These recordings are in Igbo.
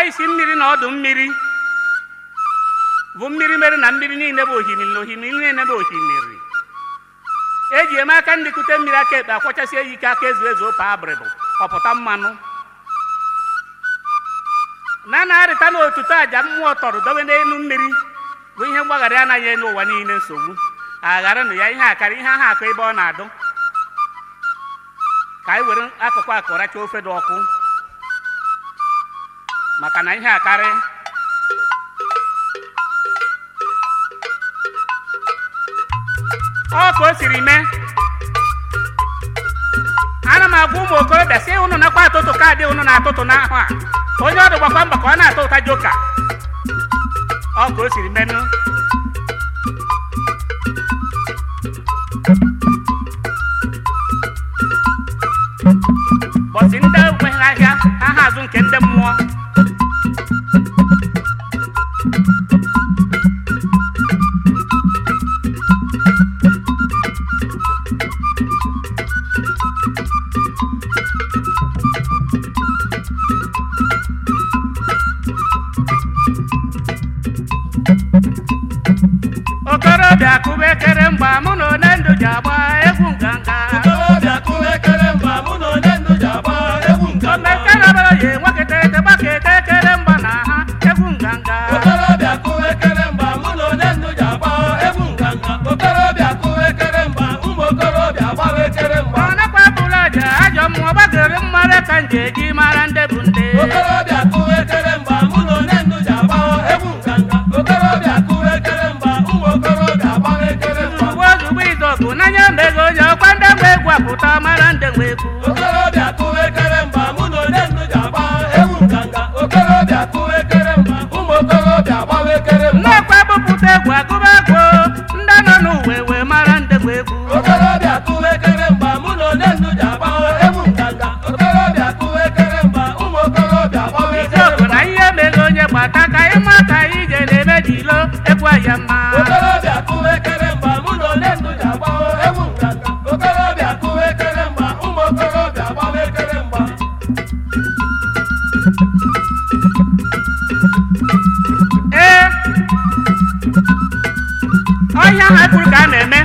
isi mmiri na ọdụ mmiri bụ mmiri mere na mmiri niile bụ ohimiri na ohimiri niile bụ ohimiri eji eme aka ndị kute mmiri aka ekpe akwachasị ya ike aka ezu ezu ope abịrịbụ ọpụta mmanụ na na-arịta n'otuto aja mmụọ tọrọ dobe n'elu mmiri bụ ihe mgbaghara anaghị enye ụwa niile nsogbu agharanụ ya ihe akara ihe aha akụ ebe ọ na-adụ ka anyị were akụkụ akụ racha ofe dị ọkụ maka na ihe akarị ọ ka o siri mee ana m agwa ụmụ okorobịa si ụnụ nakwa atụtụ kaadị ụnụ na-atụtụ n'ahụ a onye ọdụ gbakwa mba ka ọ na-atụ ụta joka ọ ka o siri menụ bọsị ndị enweghị ahịa ha ha azụ nke ndị mmụọ okorobịa kụba ekere mgba mụ na one ndụ ji agba egwu nganga okorobịa kụwa ekere mgba mụ na onye ndụ ji agba egwu nganga omekerabara ya enwekịtarịta gbaketa ekere mgba na ha egwu nganga okorobịa kụwa ekere mgba mụ na onye ndụ ji agba egwu nganga okorobịa kụwa ekere mgba ụmụ okorobịa gbawa ekere mgba ọ nakwa bụrụ aja ajọ mmụọ gbagere mmara ka m ji eji mara ndị bụ ndị okorobịa kụwa ekere mgba mụ na onye ndụ ji agba egwu nganga okorobịa kụwa ekere mgba ụmụ okorobịa gbawa ekere mgba ugbo ozugbo izọgụ n'anya mego onye ọkwa ndị nwe egwu apụta mara ndị nwe egwu okorobịa kụwa ekere mgba mụ na onye ndụ ji agba egwu nganga okorobịa kụwa ekere mgba ụmụ okorobịa gbawa ekere mgba nnọkwa bụpụta egwu agụba egwu ndị nọ n'uwe wee mara ndị nwe egwu okorobịa kụwa ekere mgba mụ na onye ndụ ji agba egwu nganga okorobịa kụwa ekere mgba ụmụ okorobịa gbawa ekere izọgụ mgba na ihe mego onye gbata ka ịma ka anyị je na-eme dilo egwu aya mma okorobịa kụwa ekere mgba mụ na onye ndụ ji agba egwu nganga okorobịa kụwa ekere mgba ụmụ okorobịa gbawa ekere mgba ee ọhịa ha kwuru ka a na-eme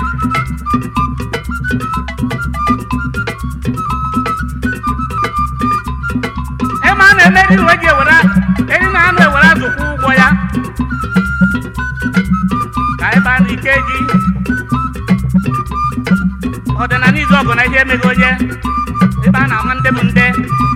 ebe a na-eme eri uwe ji ewere eri na anụ ewere azụkwa ụgwọ ya ka ebe a na-ike ji ọdịnala izu ọgụ na ihe emeghị onye ebe a na-ama ndị bụ ndị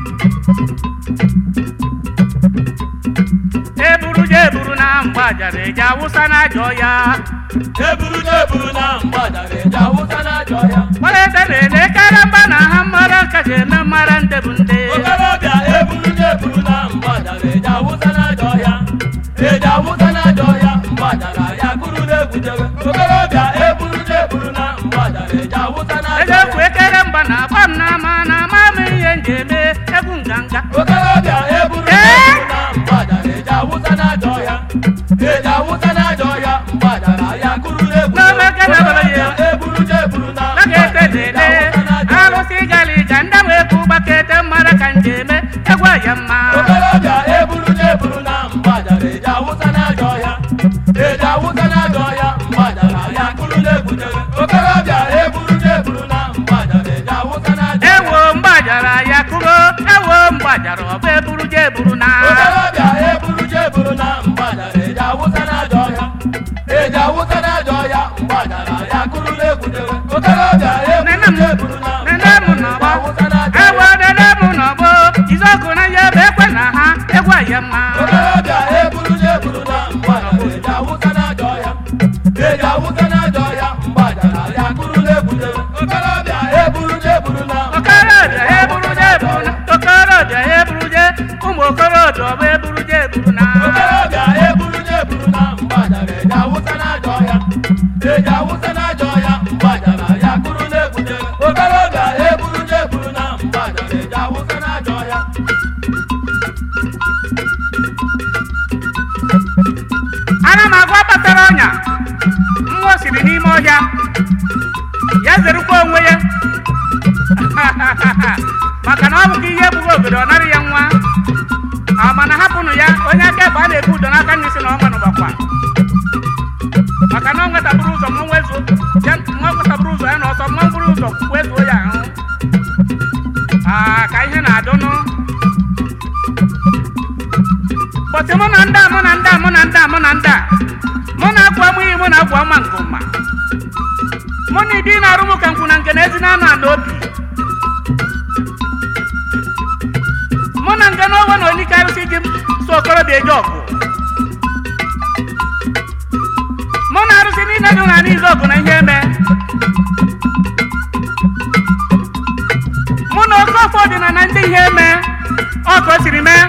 eburu je eburu na mgbajara eji awụsa na ajọ ya eburu na eburu na mgbadara eji awụsa n'ajọ ya gbalete na-ele kere mba na ha mmara kacha eme mmara ndị bụ ndị okorobịa eburu na eburu na mgbadara eji awụsa n'ajọ ya eji awụsa n'ajọ ya mgbadara ya kụrụ na-egwujewe okorobịa eburu na eburu na mgbadara eji awụsa n'ajọ eji ya ekwu ekere mba na agba m na ama na ama m ihe m ji eme egwu nganga okorobịa eburu na Ee? eburu na mgbadara eji awụsa n'ajọ ya eji awụsa n'ajọ ya mgbadara ya kụrụ na-egwujewe N'omeke na abara ya. okorobịa eburu na eburu na gbakete mgbadara eji na-ele awụsa n'ajọ ya alụsị galiga ndị m ekwu gbakete mmara ka m ji eme egwu aya mma okorobịa eburu na eburu na mgbadara eji awụsa n'ajọ ya eji awụsa n'ajọ ya mgbadara ya kụrụ na-egwutere okorobịa eburu na eburu na mgbadara eji awụsa n'ajọ ya ewo mgbajara ya kụgo ewo mgbajara ọ bụ eburu je eburu na okorobịa eburu je eburu na mgbadara eji awụsa n'ajọ ya eji awụsa n'ajọ ya mgbadara ya kụrụ na-egwutere okorobịa eburu je eburu na nene m mgbadara eji nọgbọ awụsa n'ajọ ewo ya nene m nọgbọ izọgụ na ya ebe ekwe na ha egwu aya mma okorobịa eburu na eburu na mgbadara eji awụsa n'ajọ ya eji awụsa n'ajọ ya mgbadara ya kụrụ na-egwutere okorobịa eburu na eburu na okorobịa ya eburu je eburu na okorobịa ya eburu je ụmụ okorobịa ọ bụ eburu je eburu na okorobịa eburu na eburu na mgbadara eji awụsa n'ajọ ya eji awụsa n'ajọ ya mgbadara ya kụrụ na-egwutere okorobịa eburu na eburu na mgbadara eji awụsa n'ajọ ya ana m agwa kpatara ọnya mmụọ siri n'ime ọhịa ya zerukwa onwe ya maka na ọ bụkwa ihe egbughị obodo ọ narị ya nwa amana hapụnụ ya onye aka ebe a na-ebu udo n'aka nri si na ọnwa nụbakwa maka na ọ nwetabụrụ ụzọ ma nwezuo nwa nwetabụrụ ụzọ ya na ọsọ nwa bụrụ ụzọ wezuo ya ahụ aa ka ihe na-adụnụ bọtị mụ na ndị a mụ na ndị a mụ na ndị a mụ na ndị a mụ na-agwụ amụghị mụ na-agwụ ama ngụma mụ na ibi na-arụ m ka nkwụ na nke na ezi na anụ anụ obi mụ na nke na owe na olike arụsị ji m so okorobịa eje ọgụ mụ na arụsị niile dị na n'izu ọgụ na ihe eme mụ na oke ọfọ ọdịna na ndị ihe eme ọ ka o siri mee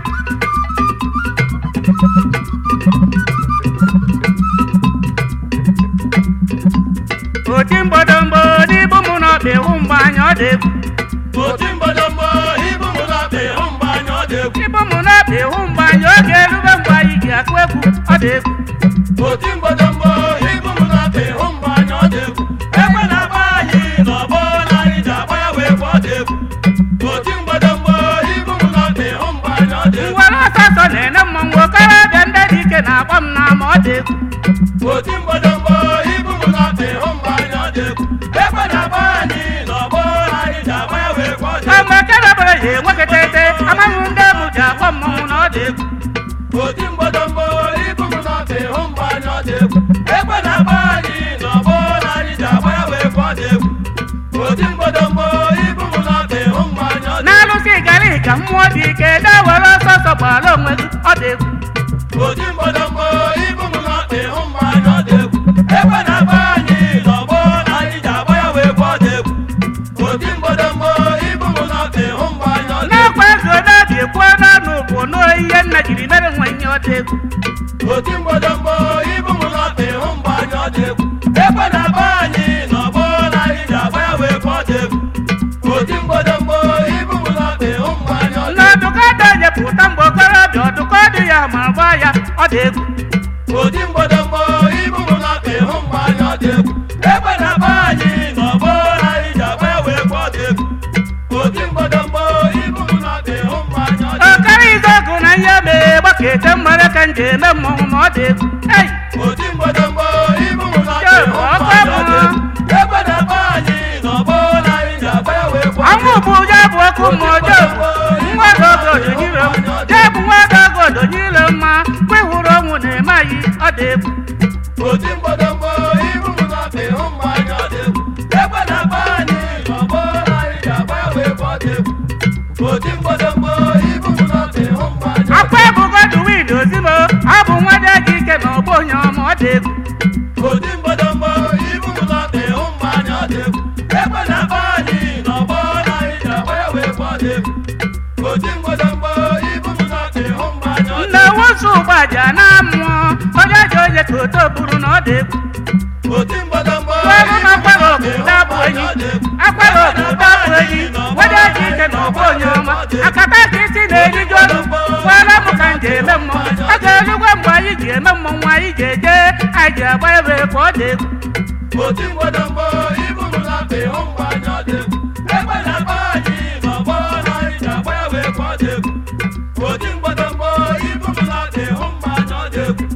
oti mgbodomgbo n'ibu mụ na ọkpa ịhụ mgbe anya ọ dị egwu oti mgbodomgbo ibu m na-akpa ịhụ mgbe anya ọ dị egwu ibu mụ na ọkpa ịhụ mgbe anya oge erube mgbe anyị ji akụ egwu ọ dị egwu oti mgbodomgbo ibu m na-akpa ịhụ mgbe anya ọ dị egwu ekwe na-agba anyị n'ọgbọ na anyị ji agba ya wee gwa ọ dị egwu oti mgbodomgbo ibu m na-akpa ịhụ mgbe anya ọ dị egwu ngwere ọsọsọ na-ene mmanwụ okorobịa ndị dị ike na-akpọ m n'ama ọ dị egwu oti mgbodomgbo ibu m na-akpa ịhụ mgbe anya ọ dị egwu ekwe na-agba anyị n'ọgbọ na anyị ji agba ya wee gwa ọ dị egwu kama kedebere ya enwekọta amaghị ndị ebu ji akpọ mmanwụ na ọ dị egwu oti mgbodomgbo ibu m na-akpa ịhụ mgbe anya ọ dị egwu ekwe na-agba anyị n'ọgbọ na anyị ji agba ya wee gwa ọ dị egwu oti mgbodomgbo ibu m na-akpa ịhụ mgbe anya ọ dị na-alụsị gara ka mmụọ dị ike dewere ọsọsọ gbara onwe gị ọ dị egwu oti mgbodomgbo ibu m na-akpa ịhụ mgbe anya ọ dị egwu ekwe na-agba anyị n'ọgbọ na anyị ji agba ya wee gwa ọ dị egwu oti mgbodomgbo ibu m na-akpa ịhụ mgbe anya ọ dị egwu na-ekwe ezi obi ekwuo n'ọnụ bụ n'ihe nna jiri mere nwa ihe ọ dị egwu oti mgbodomgbo ibu m na-akpa ịhụ mgbe anya ọ dị egwu ekwe na-agba anyị n'ọgbọ na anyị ji agba ya wee gwa ọ dị egwu oti mgbodomgbo ibu m na-akpa ịhụ mgbe anya ọ dị n'ọdụkọdụ ejepụta mgbe okorobịa ọdụkọdụ ya ma gba ya ọ dị egwu oti mgbodomgbo ibu m na-akpa ịhụ mgbe anya ọ dị egwu ekwe na-agba anyị n'ọgbọ na anyị ji agba ya wee gwa ọ dị egwu oti mgbodomgbo ibu m na-akpa ịhụ mgbe anya ọ dị egwu ọkara izogu na ihe mee gbakete mmere ka m ji eme mmọnwụ ma ọ dị egwu ei oti mgbodomgbo ibu m na-akpa ịhụ mgbe anya ọ dị egwu ekwe na-agba anyị n'ọgbọ na anyị ji agba ya wee gwa ọ dị ọnwụ bụ ụjọ bụ ọkụ ma ọjọọ nwa ogodo nyire m jee bụ nwa ogodo nyire mma mgbe hụrụ ọnwụ na-eme anyị ọ dị egwu oti mgbodomgbo ibu m na-akpa ịhụ mgbe anya ọ dị egwu ekwe na-agba anyị n'ọgbọ na anyị ji agba ya wee gwa ọ dị egwu oti mgbodomgbo ibu m na-akpa ịhụ mgbe anya ọ dị akwa ebugodu wid ozimo ọ bụ nwa dị aka ike na ọgbọ onye ọma ọ dị egwu oti mgbodomgbo ibu m na-akpa ịhụ mgbe anya ọ dị egwu ekwe na-agba anyị n'ọgbọ na anyị ji agba ya wee gwa ọ dị egwu oti mgbodomgbo ibu m na-akpa ịhụ mgbe anya ọ dị nna wozu ụgbaja na mmụọ onye ji onye ka oto buru na ọ dị egwu egwu oti mgbodomgbo Ọrụ ibu m na-akwara na-akpa obodo ịhụ abụ mgbe enyi anya ọ dị egwu akwara obodo abụ enyi wede ji ike na ọgbọ onye ọma akata ka isi na-eriju ọnụ kwere m ka m ji eme mmọnwụ a ga-erugwe mgbe anyị ji eme mmọnwụ anyị ji eje anyị ji agba ebe ka ọ dị egwu oti mgbodomgbo ibu m na-akpa ịhụ mgbe anya ọ dị egwu ekwe na-agba anyị n'ọgbọ na anyị ji agba ya wee gwa ọ dị egwu oti mgbodomgbo ibu m na-akpa ịhụ mgbe anya ọ dị egwu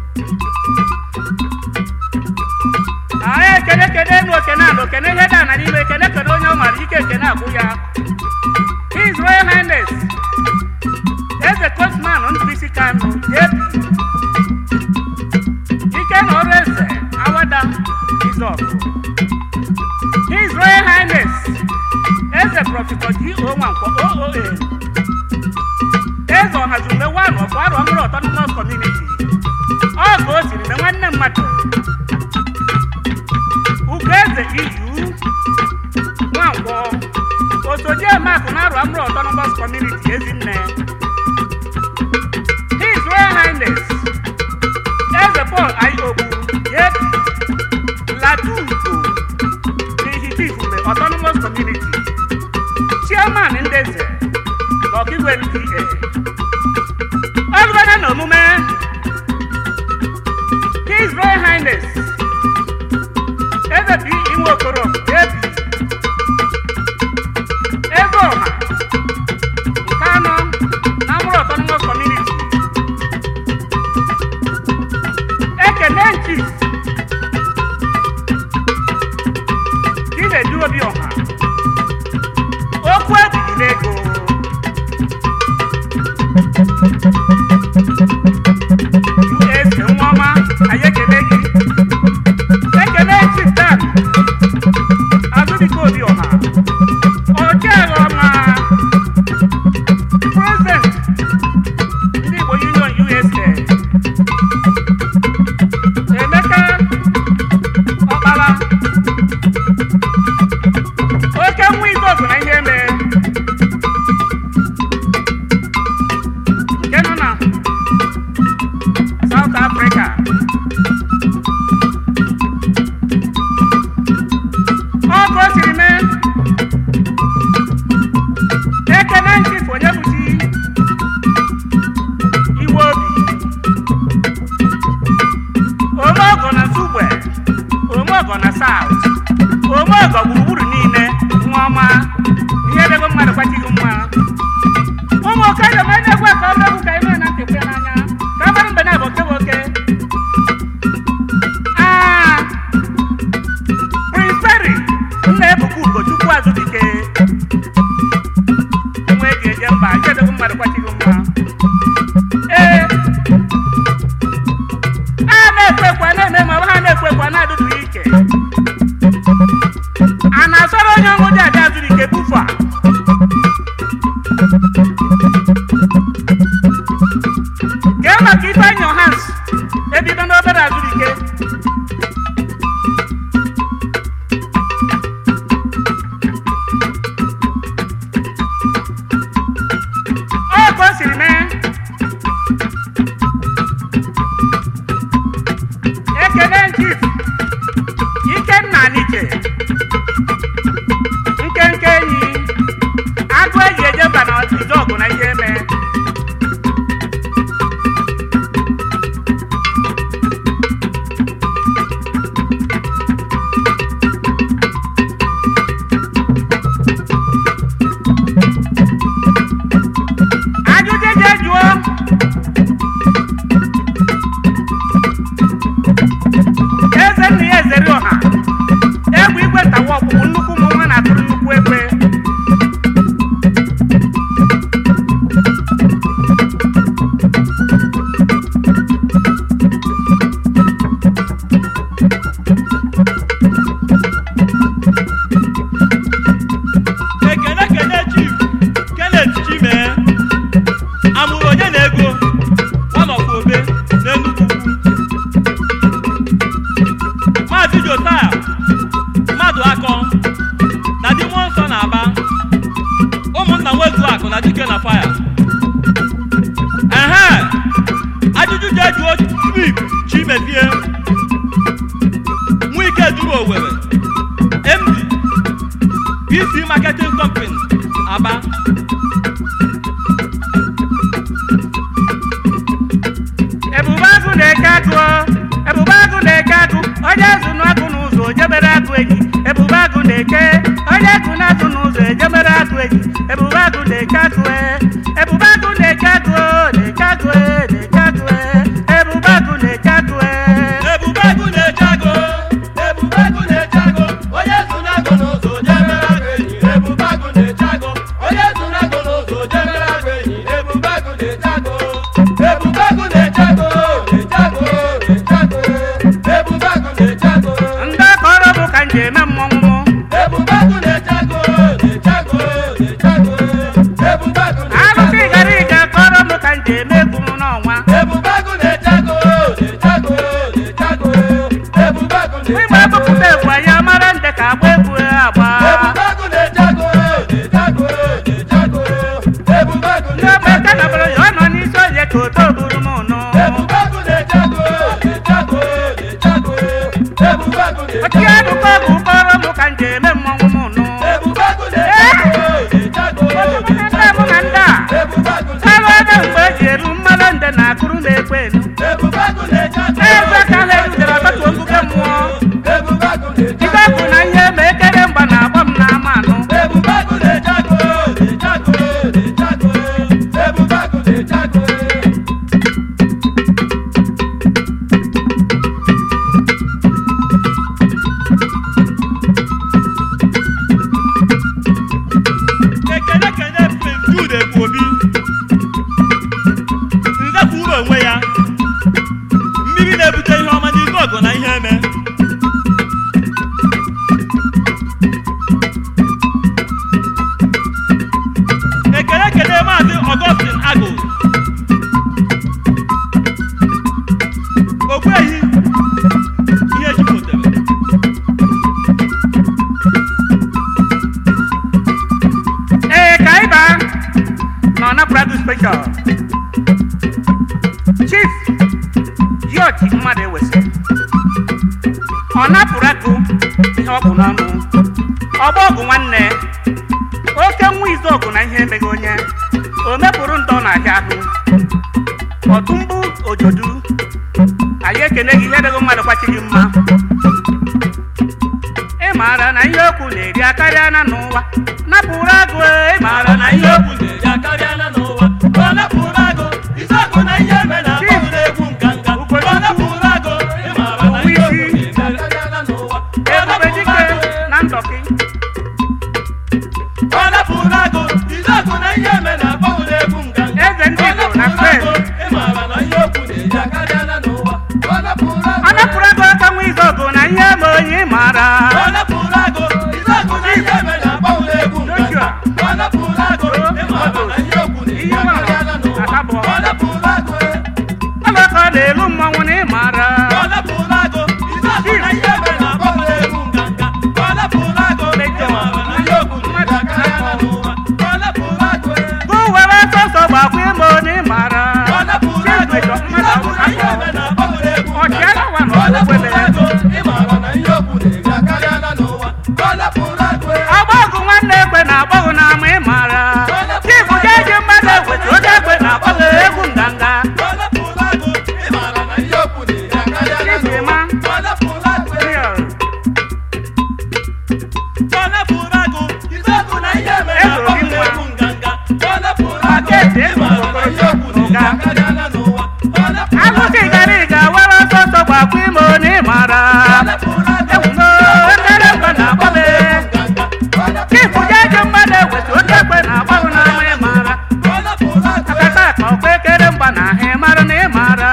anyị ekene kene enu okene ala okene ihe dị ana n'ime ekene kene onye ọ mara ike ekene agwụ ya his royal highness eze kosman ndụbisi kano jp ike na ọrụ eze awada izọk his royal highness eze prọfesọ g o nwankwo ooa eze ọhazume wan of arụ ọhụrụ autonomous community ọ ka o siri mee nwanne mmadụ Ugeze iyu Nwankwọ Osojemakụ na-arụ amụrụ Autonomous Community Ezinne His Royal Highness Eze Paul Ayobu Yepi Latugo N'Ihitifume Autonomous Community Chairman Ndeze Ọkigwe NPA Ọlụgana na omume His Royal Highness eze bi inwe okoro ebi eze ọha nke anọ na amụrụ ọtọ ebufa kee maka ifeanyị ohans ebido n'obere azụrike ọ ka o siri mee ekele chief ikenna nike nkenke enyi agụ eji eje mba na ije ọgụ na ihe eme ajụjụ eji jụọ eze nna ya ezere ọha egwu igwe ntawa ọkpụkpụ nnukwu ụmụ nwa na-atụrụ nnukwu ekwe ekene kene chief kenneth chimee amụrụ onye na-ego ọnọkwa obe n'enugwu ukwu maazị josaya mmadụ akọ na di mmụọ nsọ na-aba ụmụnna nwezu akụ na dike na faya ehe ajụjụ ji ejuo smith chimezie nwa ike duru owere md PC Marketing Company, Aba. ebube agụ na-eke agụ ebube agụ na-eke agụ onye azụ n'agụ n'ụzọ ojebere agụ enyi ebube agụ na-eke onye agụ na-azụ n'ụzọ ejebere agụ enyi ebube agụ na-eke agụ e. ebube agụ na-eke agụ na-eke agụ e, na-eke agụ e. ebube agụ na-eke agụ e. Ebube agụ na-eche agụ. Ebube agụ na-eche agụ, onye so n'agụ n'ụzọ jebere agụ enyi. Ebube agụ na-eche agụ, onye so n'agụ n'ụzọ jebere agụ enyi. Ebube agụ na-eche agụ, ebube agụ na-eche agụ, na-eche agụ, na-eche agụ. Ebube agụ na-eche agụ, ndị akọrọ bụ ka m ji eme mmọnwụ m ebube agụ na-eche agụ, na-eche agụ, na-eche agụ. Ebube agụ na-eche alụsị agụ. gara ịga kọrọ m ka m ji eme egwu m n'ọnwa Ebube agụ na-eche agụ, na-eche agụ, na-eche agụ. Ebube agụ na-eche ịgba agụ. ebupụta egwu anyị amara nde ka agba egwu agba Ebubagụ na-eche agụ, na-eche agụ, na-eche agụ. Ebubagụ ndị na-eche ogbe agụ. ka nọbụrụ ya ọ nọ n'isi oye ka oto buru m nụ Ebubagụ na-eche agụ, na-eche agụ, na-eche agụ. Ebubagụ na-eche ochi agụ. agụkọ ọgwụ kpọrọ m ka m ji eme mmọnwụ m nụ Ebubagụ na-eche agụ, na-eche agụ, Otu na-eche ndị mụ na agụ. ndị a Ebubagụ ebe na-eche ebe mgbe eji eru mmanụ nde na akụrụ na-ekwe enu Ebubagụ na-eche agụ. eze ka ha erudere ọtụtụ oguge mmụọ Ebubagụ na-eche ibe agụ. bụ na ihe ma ekere mgba na-agba m n'ama anụ Ebubagụ na-eche agụ, na-eche agụ, na-eche agụ. Ebubagụ na-eche agụ. Ekene kene Prince Jude Ekwobi. Nze kwuru onwe ya. Mmiri na-ebute ihe ọma n'izu ọgụ na ihe eme. Ekene kene Maazị Augustine Agụ. Ogbuehi ihe jupụtara. ee ka anyị baa na ọnaprado special chief george mmadụ ewesi ọ napụrụ agụ ihe ọ bụ n'ọnụ ọgba ọgụ nwanne oke nwa izu ọgụ na ihe emeghị onye o mepụrụ ndọ n'ahịa ahụ ọtụmbụ ojodu anyị ekene gị ihe dịghị mmadụ kwachighị mma ị maara na ihe okwu na-eri akarịa na n'ụwa napụrụ agụ ị maara na ihe okwu na-eri akarịa na n'ụwa ọ napụrụ agụ isi agụ na ihe eme na akpọghị na-egwu nganga ọ napụrụ agụ ịmara na ihe okwu na-eri akarịa na n'ụwa ọ ebube napụrụ dike agụ na ndọkị ọ napụrụ agụ isi agụ na ihe eme na akpọghị na-egwu nganga Eze ndị ọ Igbo na napụrụ Spain. agụ ịmara na ihe okwu na-eri akarịa na n'ụwa ọ napụrụ agụ ọ napụrụ agụ oke nwa izu ọgụ na ihe eme onye ị maara ọ napụrụ agụ isi agụ na ihe eme na akpọghị na-egwu nganga ewumo ekele mgbe na-agba m chifu jeje mmadụ eweta oke ekwe na-agbaghụ n'ama ị mara akata akpa ọkwa ekele mgba na ahụ ị mara na ị mara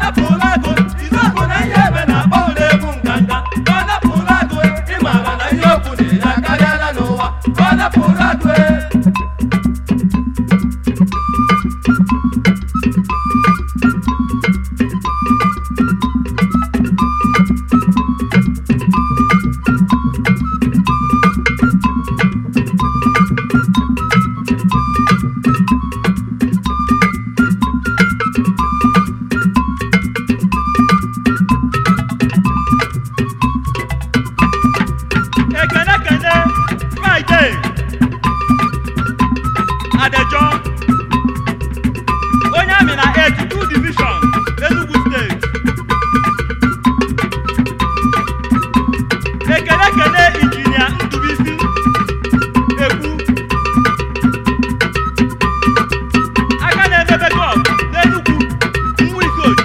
ekene kene fraịde adejo onye amị na 82 division enugu steeti ekene kene injinia ndubisi ekwu aka na-emebe gọl n'enugwu nwikoji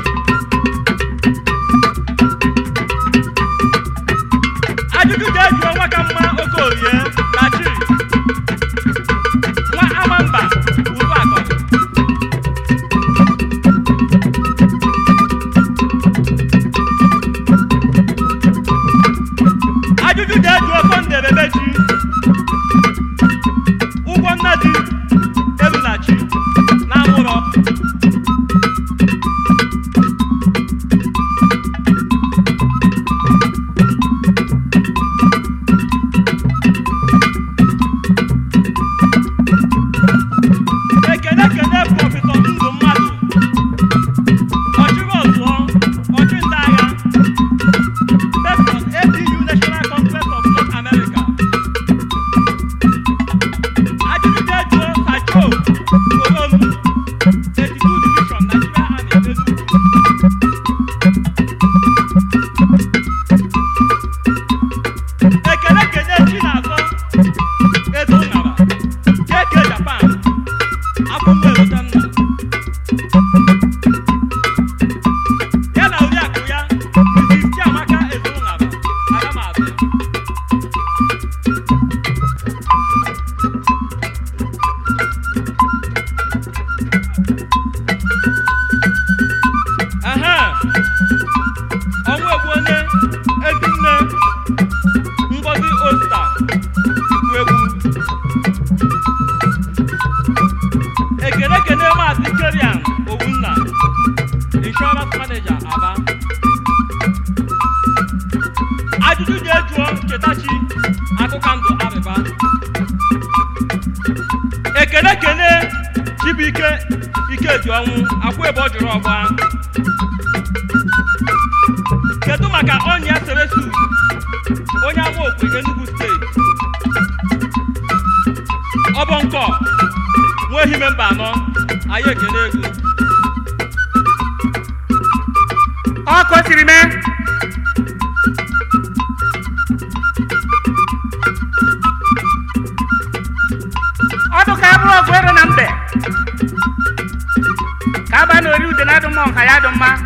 ajụjụ ga-ejuo nwa ka mma okorie na chiri nwa amamba uru akọ ajụjụ ga-ejuo sonde bebechi ụgwọ nna di elunachi na amụrọ ekene kene prọfesọ ndụ mmadụ ọchịrị ọzụọ ọchị ndị agha patron APU National Congress of North America ajụjụ ga-ejuo sacho orom 32 division Nigeria Army Enugu ekele kene chinazọ eze ụṅara keke japan akwụkwọ erotanna ya na oriakụ ya mrs chiamaka eze ụṅara agamazị aha ọnwa egbu onye ezinne ngozi osta egwu ekele kele maazị kerian owunna insurance manager aba ajụjụ ga-ejuo chetachi akụka ndụ arịba ekele kele chibuike ikedi ọnwụ akwa ebe ọ jụrụ ọgba kedu maka ọnya seresu onye ama okwe enugu steeti ọbọnkọ nwa ehime mba anọ anyị ekele ego ọkụ siri mee ọdụ ka abụrụ ọgụ ero na mbe ka aba na ori ude na adụ mma ọha ya dụ mma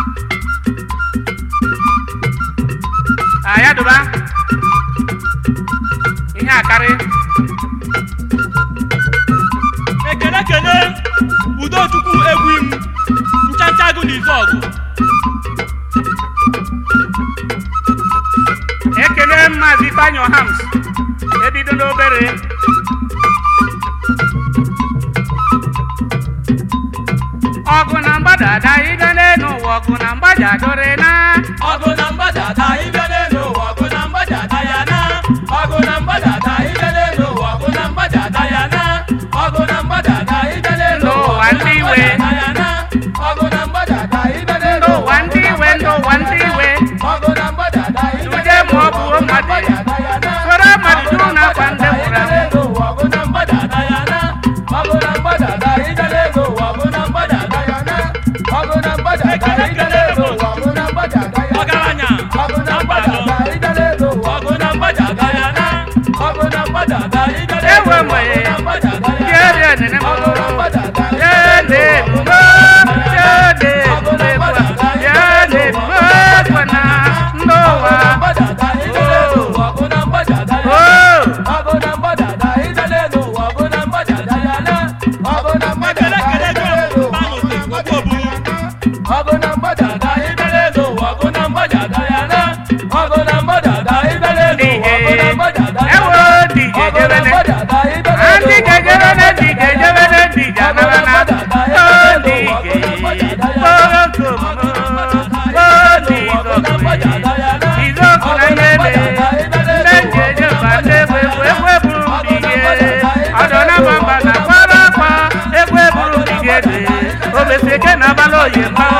a ya dụba ihe akarị ekele kele udochukwu egwu im nchancha agụ na izu ọgụ ekele maazị ifeanyị ọhams ebido n'obere ọgụ na mgbadada ịga n'elu ụwa ọgụ na mgbadadore na ọgụ na mgbadada ibe n'elu ụwa ọgụ na mgbadada ya na ọgụ na mgbadada ibe n'elu ụwa ọgụ na mgbadada ya na ọgụ na mgbadada ibe n'elu ụwa Ndị ụwa ndị iwe. ya na ọgụ na mgbadada ibe n'elu ndị ụwa ndị iwe ndị ụwa ndị iwe ọgụ na mgbadada ibe Ude ma ọ bụ n'elu ụwa ọgụ na mmadụ. mgbadada ya na soro mmadụ juru n'akwa ndị nwụrụ anwụ ọgụ na mgbadada ya na ọgụ na mgbadada ibe n'elu ụwa ọgụ na mgbadada ya na ọgụ na mgbadada ibe n'elu ụwa ọgụ na mgbadada ya na ọgaranya ọgụ na na mba anọ mgbadada ibe n'elu ụwa ọgụ na mgbadada ya na ọgụ na mgbadada ibe n'elu Ewe ụwa mgbe ọgụ na mgbadada ndị ya eri enene m na ọgụ na mgbadada ibe ya n'elu na-ebubo ụwa ya na-ebubo ya na-ebubo ekwe na ndị ụwa oye ma